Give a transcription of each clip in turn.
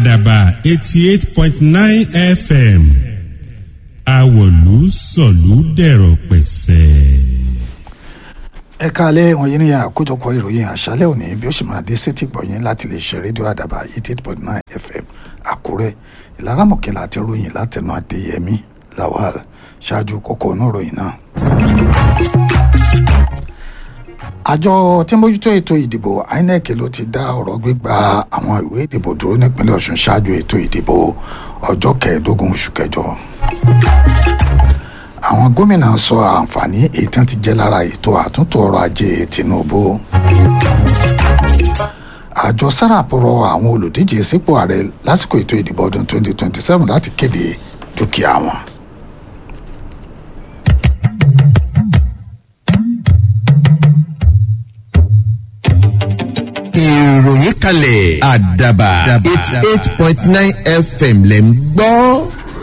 àdàbà eighty eight point nine fm àwọ̀lú sọ̀lú dẹ̀rọ̀ pẹ̀sẹ̀. ẹ káalẹ́ wọ̀nyí ní àkójọpọ̀ ìròyìn àṣálẹ́ òní bí ó sì máa dé sétí gbọ̀yìn láti lè ṣe rédíò àdàbà eighty eight point nine fm àkúrẹ́ ìlara mọ̀kẹ́lá àti ròyìn látẹnu adéyẹmí lawal ṣáájú kókó inú ìròyìn náà. àjọ tí ń bójútó ètò ìdìbò inec ló ti dá ọ̀rọ̀ gbígba àwọn ìwé ìdìbò dúró nípínlẹ̀ ọ̀ṣun ṣáájú ètò ìdìbò ọjọ́ kẹẹ̀ẹ́dógún oṣù kẹjọ àwọn gómìnà sọ àǹfààní èyí tí wọ́n ti jẹ́ lára ètò àtúntò ọrọ̀ ajé tinubu àjọ sarap rọ àwọn olùdíje sípò ààrẹ lásìkò ètò ìdìbò ọdún 2027 láti kéde dúkìá wọn. ìròyìn kalẹ̀ àdàbà eighty eight point nine fm lẹ̀ ń gbọ́.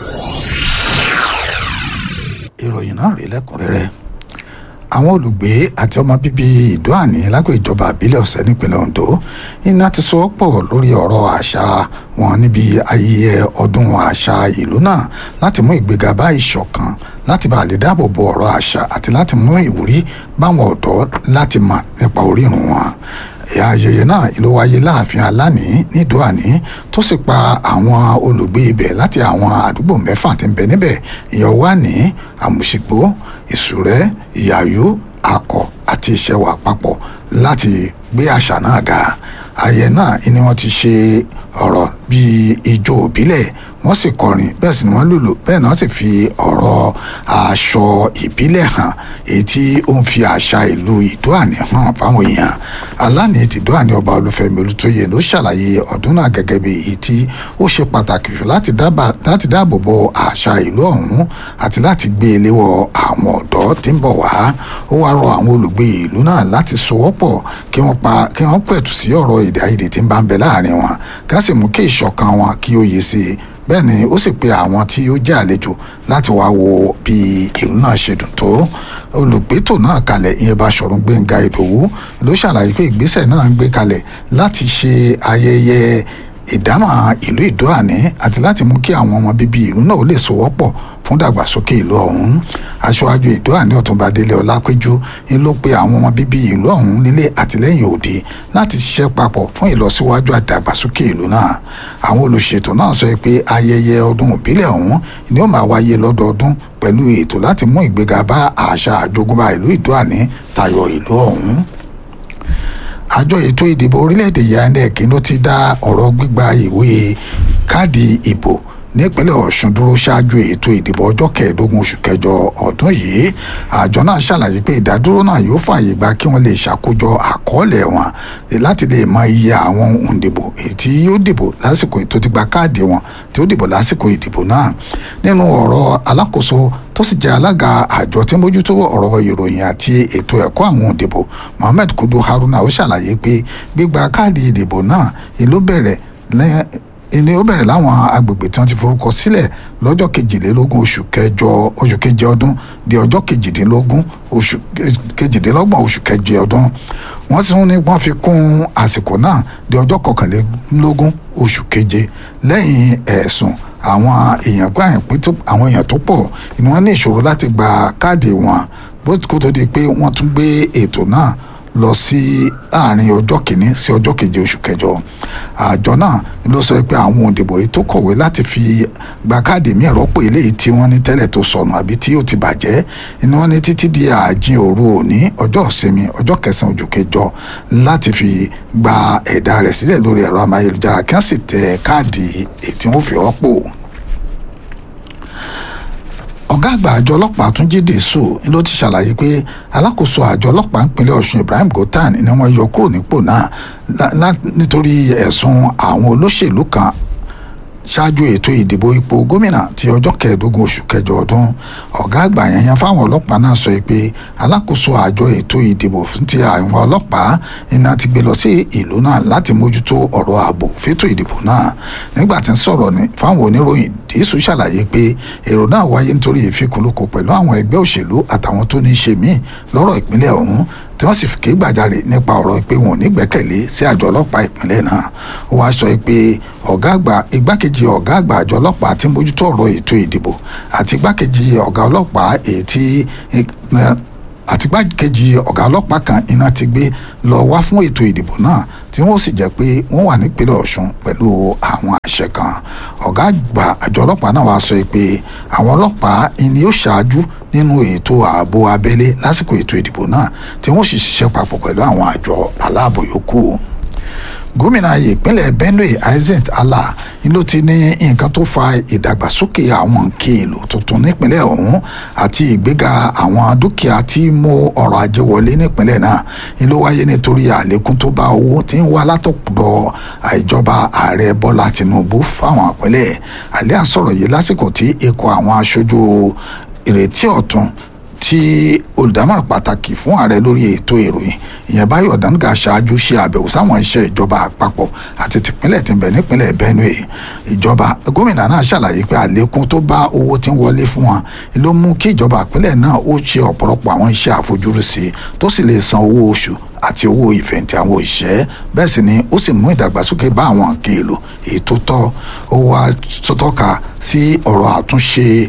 ìròyìn náà rí lẹ́kùnrẹ́rẹ́ àwọn olùgbé àti ọmọ bíbí ìdóàní lágbo ìjọba àbílẹ̀ ọ̀sẹ̀ nípínlẹ̀ ondo iná ti sọ pọ̀ lórí ọ̀rọ̀ àṣà wọn níbi ayẹyẹ ọdún àṣà ìlú náà láti mú ìgbéga bá ìṣọ̀kan láti bá lè dáàbò bo ọ̀rọ̀ àṣà àti láti mú ìwúrí báwọn ọ̀dọ́ láti mọ̀ nípa orírun wọn ayẹyẹ náà ló wáyé láàfin aláàní nídòàní tó sì pa àwọn olùgbé ibẹ̀ láti àwọn àdúgbò mẹ́fà tí ń bẹ níbẹ̀ ìyẹn wà ní àmùsìgbò ìsúrẹ́ ìyàyó akọ àti ìṣẹ̀wà papọ̀ láti gbé àṣà náà ga ayẹyẹ náà ni wọ́n ti ṣe ọ̀rọ̀ bíi ijó òbílẹ̀ wọ́n sì kọrin bẹ́ẹ̀ sì ni wọ́n lùlù bẹ́ẹ̀ náà sì fi ọ̀rọ̀ aṣọ ìbílẹ̀ hàn èyí tí ó ń fi àṣà ìlú ìdóàní hàn fáwọn èèyàn aláàní ti dóàní ọba olúfẹ́mi olùtóyè ló ṣàlàyé ọdún náà gẹ́gẹ́ bí èyí tí ó ṣe pàtàkì láti dáàbò bo àṣà ìlú ọ̀hún àti láti gbé e léwọ̀ àwọn ọ̀dọ́ tí ń bọ̀ wá ó wá rọ àwọn olùgbé ìlú náà láti sowọ́pọ̀ kí wọ́n pa kí wọ́n pẹ̀tù sí ọ̀rọ̀ èdè àìyedè tí ń bá ń bẹ láàrin wọn ká sì mú kí ìṣọ̀kan wọn kí ó yé sí i bẹ́ẹ̀ ni ó sì pe àwọn tí ó jẹ́ àlejò láti wá wo bí ìlú náà ṣe dùn tó olùgbétò náà kalẹ̀ ìyẹn Báṣọ̀run Gbẹ́ngà Ìdòwú ló ṣàlàyé pé ìgbésẹ̀ náà ń gbé kalẹ̀ láti ṣe ayẹyẹ ìdámọ̀ ìlú ìdóàní àti láti mú kí àwọn ọmọ bíbí ìlú náà ó lè sowọ́pọ̀ fún dàgbàsókè ìlú ọ̀hún aṣáájú ìdóàní ọ̀túnba délé ọlápẹ́jú ń ló pe àwọn ọmọ bíbí ìlú ọ̀hún nílé àtìlẹ́yìn òde láti ṣiṣẹ́ papọ̀ fún ìlọsíwájú àdàgbàsókè ìlú náà àwọn olùṣètò náà sọ pé ayẹyẹ ọdún ìbílẹ̀ ọ̀hún ni ó máa wáyé lọ́dọọdún pẹ̀lú ètò láti mú ìgbéga bá àṣà àjogúnbá ìlú ìdóàní tayọ ìlú ọ̀hún àjọ ètò ìdìbò orílẹ̀-èdè yannick ló ti dá ọ̀rọ̀ gbígba ìwé káàdì ìbò nípínlẹ̀ ọ̀ṣun dúró ṣáájú ètò ìdìbò ọjọ́ kẹẹ̀ẹ́dógún oṣù kẹjọ ọdún yìí àjọ náà ṣàlàyé pé ìdádúró náà yóò fààyè gba kí wọ́n lè ṣàkójọ àkọọ́lẹ̀ wọn láti lè mọ iye àwọn òǹdìbò èyí tí yóò dìbò lásìkò tó ti gba káàdì wọn tí ó dìbò lásìkò ìdìbò náà nínú ọ̀rọ̀ alákòóso tó sì jẹ́ alága àjọ tí ń bójútó ọ̀rọ̀ ìròyìn àti ètò ẹ̀kọ́ àwọn òǹdìbò Mohammed Kudu Haruna ó ṣàlàyé pé gbígba káàdì ìdìbò náà ìlú bẹ̀rẹ̀ lẹ́yìn ìní ó bẹ̀rẹ̀ láwọn agbègbè tí wọ́n ti forúkọ sílẹ̀ lọ́jọ́ kejìlélógún oṣù kẹjọ oṣù keje ọdún di ọjọ́ kejìdínlógún oṣù kejìdínlọ́gbọ̀n oṣù keje ọdún wọ́n sì ní wọ́n fi kún àsìkò náà di ọjọ́ kọkànlélógún oṣù keje lẹ́yìn ẹ̀sùn àwọn èèyàn gbà yẹn pé àwọn èèyàn tó pọ̀ ni wọ́n ní ìṣòro láti gba káàdì wọn bó kó tó di pé wọ́n tún gbé ètò náà lọ sí àárín ọjọ́ kìíní sí ọjọ́ keje oṣù kẹjọ àjọ náà ló sọ pé àwọn òǹdìbò yìí tó kọ̀wé láti fi gba káàdì míì rọ́pò eléyìí tí wọ́n ní tẹ́lẹ̀ tó sọnù àbí tí ó ti bàjẹ́ ni wọ́n ní títí di ààjìn òru òní ọjọ́ ìsinmi ọjọ́ kẹsàn-án oṣù kẹjọ láti fi gba ẹ̀dà rẹ̀ sílẹ̀ lórí ẹ̀rọ amáyélujára kí wọ́n sì tẹ káàdì èyí tí wọ́n fi rọ́pò ọ̀gá àgbà àjọ ọlọ́pàá túnjí dèso ló ti ṣàlàyé pé alákòóso àjọ ọlọ́pàá ìpínlẹ̀ ọ̀ṣun ibrahim gotan ni wọ́n yọ kúrò nípò náà nítorí ẹ̀sùn àwọn olóṣèlú kan ṣáájú ètò ìdìbò ipò gómìnà ti ọjọ́ kẹẹ̀ẹ́dógún oṣù kẹjọ ọdún ọ̀gá àgbà yẹn fáwọn ọlọ́pàá náà sọ pé alákòóso àjọ ètò ìdìbò fún ti àwọn ọlọ́pàá iná ti gbé lọ sí ìlú náà láti mójútó ọ̀rọ̀ ààbò fétò ìdìbò náà nígbà tí ń sọ̀rọ̀ ní fáwọn oníròyìn dìísù ṣàlàyé pé èrò náà wáyé nítorí ìfikùnlukùn pẹ̀lú àwọn ẹgbẹ́ òṣèlú àtàwọn tó ní í ṣe míì lọ́rọ̀ ìpínlẹ̀ ọ̀hún tí wọ́n sì fi ké gbàjarè nípa ọ̀rọ̀ pé wọn ò ní gbẹ́kẹ̀lé sí àjọ ọlọ́pàá ìpínlẹ̀ náà ó wáá sọ pé ọ̀gá àgbà igbákejì ọ̀gá àgbà àjọ ọlọ́pàá tí ń bójútó ọ̀rọ̀ ètò ìdìbò àti igbákejì ọ̀gá ọlọ́pàá èyí tí àti igbákejì ọ̀gá ọlọ́pàá kan iná ti gbé lọ wá fún ètò ìdìbò náà tí wọ́n sì jẹ́ pé wọ́n wà nípínlẹ̀ ọ̀ṣun pẹ̀lú àwọn àṣẹ kan ọ̀gá àgbà àjọ ọlọ́pàá náà wàá sọ pé àwọn ọlọ́pàá ni ó ṣáájú nínú ètò ààbò abẹ́lé lásìkò ètò ìdìbò náà tí wọ́n sì ṣiṣẹ́ papọ̀ pẹ̀lú àwọn àjọ aláàbò yòókù gómìnà ìpínlẹ̀ benue isaac allah ni ló ti ní nǹkan tó fa ìdàgbàsókè àwọn nǹkan èlò tuntun nípínlẹ̀ ọ̀hún àti ìgbéga àwọn dúkìá tí mú ọrọ̀ ajé wọlé nípínlẹ̀ náà ni ló wáyé nítorí àlékún tó bá owó tí ń wá látọ̀dọ̀ ìjọba ààrẹ bọ́lá tinubu fáwọn ìpínlẹ̀ alẹ́ àsọ̀rọ̀ yìí lásìkò tí ikọ̀ àwọn aṣojú ìrètí ọ̀tun tí olùdámọ̀ràn pàtàkì fún ààrẹ lórí ètò ìròyìn ìyẹn báyọ̀ dáńgá ṣáájú ṣe àbẹ̀wò sáwọn iṣẹ́ ìjọba àpapọ̀ àti tìpínlẹ̀ tí ń bẹ nípínlẹ̀ benue ìjọba gómìnà náà ṣàlàyé pé àlékún tó bá owó tí ń wọlé fún wọn ló mú kí ìjọba ìpínlẹ̀ náà ó ṣe ọ̀pọ̀lọpọ̀ àwọn iṣẹ́ àfojúrúsí tó sì lè san owó oṣù àti owó ìfẹ̀yìntì àwọn òṣìṣẹ́ bẹ́ẹ̀ sì ni ó sì mú ìdàgbàsókè bá àwọn nǹkan èlò èyí tó tọ́ ó wá tọ́ka sí ọ̀rọ̀ àtúnṣe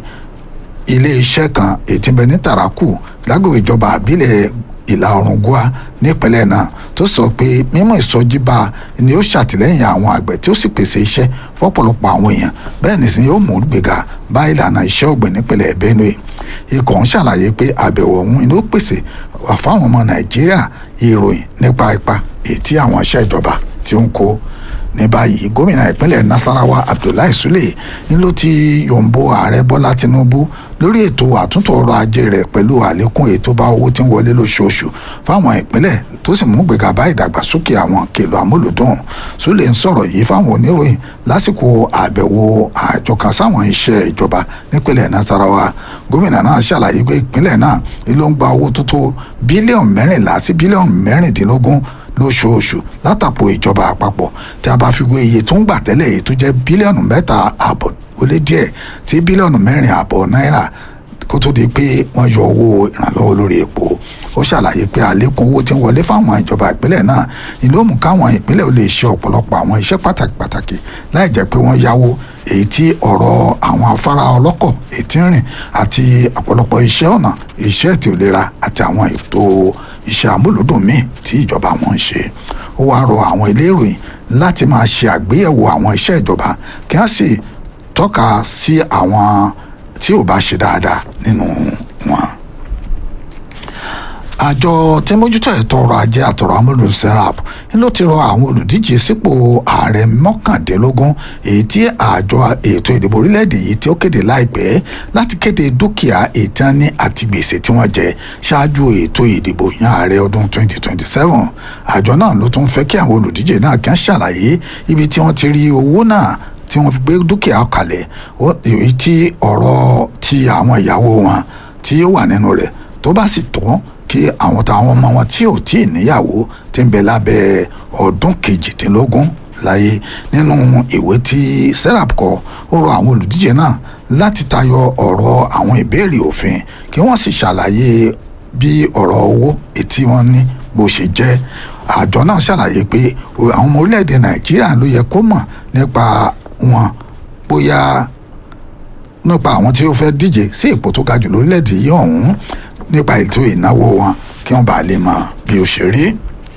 ilé-iṣẹ́ kan ètí bẹ ní tàràkù lágbègbè ìjọba àbílẹ̀ ìlà oòrùn gua nípínlẹ̀ náà tó sọ pé mímú ìsọjí bá ni ó ṣàtìlẹ́yìn àwọn àgbẹ̀ tí ó sì pèsè iṣẹ́ fọ́pọ̀lọpọ̀ àwọn èèyàn bẹ́ẹ̀ nìsín yóò mú gbéga bá ìlànà iṣẹ́ ọ̀gbìn nípínlẹ̀ benue ikọ̀ ń ṣàlàyé pé àbẹ̀wò ọ̀hún ni ó pèsè fáwọn ọmọ nàìjíríà ìròyìn nípa ipa èyí tí àwọn iṣẹ́ ìjọba tí ó ń kó ní báyìí gómìnà ìpínlẹ̀ nasarawa abdullahi sule ni ló ti yòǹbo ààrẹ bọ́lá tinubu lórí ètò àtúntò ọrọ̀ ajé rẹ̀ pẹ̀lú àlékún ètò bá owó tí ń wọlé lóṣooṣù fáwọn ìpínlẹ̀ tó sì mú gbéga bá ìdàgbàsókè àwọn kèlò àmúlòdùn sule ń sọ̀rọ̀ yìí fáwọn oníròyìn lásìkò àbẹ̀wò àjọ kan sáwọn iṣẹ́ ìjọba nípínlẹ̀ nasarawa gómìnà náà ṣàlàyé pé ìpínlẹ̀ náà ló ń gba owó tó tó bílíọ̀nù mẹ́rìnlá sí bílíọ̀nù mẹ́rìndínlógún lóṣooṣù látàpò ìjọba àpapọ̀ tí a bá fi wé iye tó ń gbà tẹ́lẹ̀ èyí tó jẹ́ bílíọ̀nù mẹ́ta àbọ̀ ó lé díẹ̀ sí bílíọ̀nù mẹ́rin àbọ̀ náírà kó tó di pé wọ́n yọ owó ìrànlọ́wọ́ lórí epo ó ṣàlàyé pé àlékún owó tí ń wọlé fáwọn ìjọba ìpínlẹ̀ náà ni ló mú káwọn ìpínlẹ̀ ò lè ṣe ọ̀pọ̀lọpọ̀ àwọn iṣẹ́ pàtàkì pàtàkì láì jẹ́ pé wọ́n yáwó èyí tí ọ̀rọ̀ àwọn afárá ọlọ́kọ̀ èyí tí ń rìn àti ọ̀pọ̀lọpọ̀ iṣẹ́ ọ̀nà iṣẹ́ ètò ìlera àti àwọn ètò iṣẹ́ àmúlòdùn míì tí ìjọba wọn ń ṣe ó wáá rọ àwọn ilé ìròyìn láti máa ṣe àgbéyẹ̀wò àwọn iṣẹ́ ìjọba kí wọ́n sì tọ́ka sí àwọn tí ò bá ṣe dáadáa nínú wọn àjọ tí mójútó ẹ̀tọ́ ọrọ̀ ajé àtọ̀rọ̀ amúlùú serap ló ti rọ àwọn olùdíje sípò ààrẹ mọ́kàndínlógún èyí tí àjọ ètò ìdìbò orílẹ̀-èdè yìí tí ó kéde láìpẹ́ láti kéde dúkìá ìtánní àti gbèsè tí wọ́n jẹ ṣáájú ètò ìdìbò yan ààrẹ ọdún 2027 àjọ náà ló tún fẹ́ kí àwọn olùdíje náà kí wọ́n ṣàlàyé ibi tí wọ́n ti rí owó náà tí wọ́n fi gbé dúkìá kalẹ̀ èyí tí ọ̀rọ̀ ti àwọn ìyàwó wọn tí ó wà nínú rẹ̀ tó bá sì tọ́ kí àwọn táwọn ọmọ wọn tí ò tí ì níyàwó ti ń bẹ lábẹ́ ọdún kejìdínlógún láyé nínú ìwé tí serap kọ ó rọ àwọn olùdíje náà láti tayọ ọ̀rọ̀ àwọn ìbéèrè òfin kí wọ́n sì ṣàlàyé bí ọ̀rọ̀ owó ètí wọn ní bó ṣe jẹ́ àjọ náà ṣàlàyé pé àwọn ọmọ orílẹ̀-èdè nàìjíríà ló yẹ kó mọ̀ nípa wọn bóyá nípa àwọn tí ó fẹ́ díje sí ipò tó ga jù lórílẹ̀-èdè yìí ọ̀hún nípa ètò ìnáwó wọn kí wọ́n bàa lè mọ bí ó ṣe rí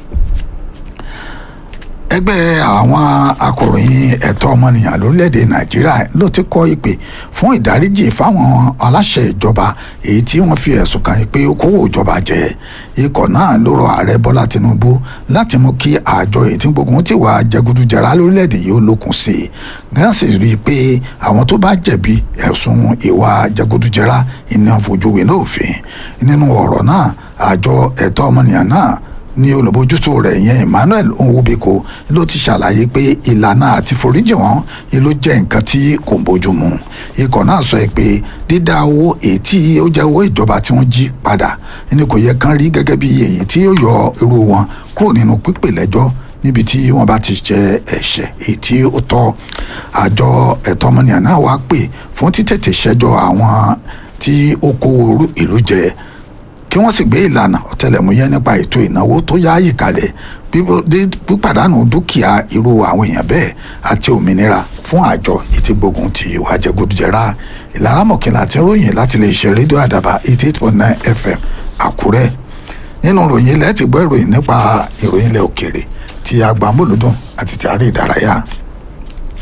ẹgbẹ́ àwọn akọ̀ròyìn ẹ̀tọ́ ọmọnìyàn lórílẹ̀‐èdè nàìjíríà ló ti kọ́ ìpè fún ìdáríjì fáwọn aláṣẹ ìjọba èyí tí wọ́n fi ẹ̀sùn kàn pé ó kówó ìjọba jẹ ikọ̀ náà ló rọ ààrẹ bọ́lá tinubu láti mú kí àjọ èyí tí gbógun ti wà jẹgúdújẹrá lórílẹ̀‐èdè yìí ó lókun sí i gán sì rí i pé àwọn tó bá jẹ̀bi ẹ̀sùn ìwà jẹgúdújẹrá iná fojú winá òfin nínú ọ̀rọ̀ náà àjọ ẹ̀tọ́ ọmọnìyàn náà ní olùbójútó rẹ̀ yẹn emmanuel nwobiko ló ti ṣàlàyé pé ìlànà àti foríjì wọn ló jẹ́ nǹkan tí kò bójú mu ikọ̀ náà sọ pé dídá owó èyí tí ó jẹ́ owó ìjọba tí wọ́n jí padà ni kò yẹ kán rí gẹ́gẹ́ bí èyí tí yóò yọ irú wọn kúrò nínú pípè lẹ́jọ́ níbi tí wọ́n bá ti jẹ ẹ̀ṣẹ̀ èyí tí ó tọ́ àjọ ẹ̀tọ́ ọmọnìyàn náà wá pè fún títètè ṣẹjọ́ àwọn tí ó kówó ìlú jẹ kí wọ́n sì gbé ìlànà ọ̀tẹlẹ̀múyẹ́ nípa ètò ìnáwó tó yáàyè kalẹ̀ pípàdánù dúkìá irú àwọn èèyàn bẹ́ẹ̀ àti òmìnira fún àjọ ìtìgbógun ti ìwà jẹgúdújẹrá ìlara mọ̀kìnlá àti ròyìn láti lè ṣe rédíò àdàbà eighty eight point nine fm àkúrẹ́ nínú ròyìn ilẹ̀ ti gbọ́ ìròyìn nípa ìròyìn ilẹ̀ òkèèrè ti agbámúlùdùn àti ti àárẹ̀ ìdárayá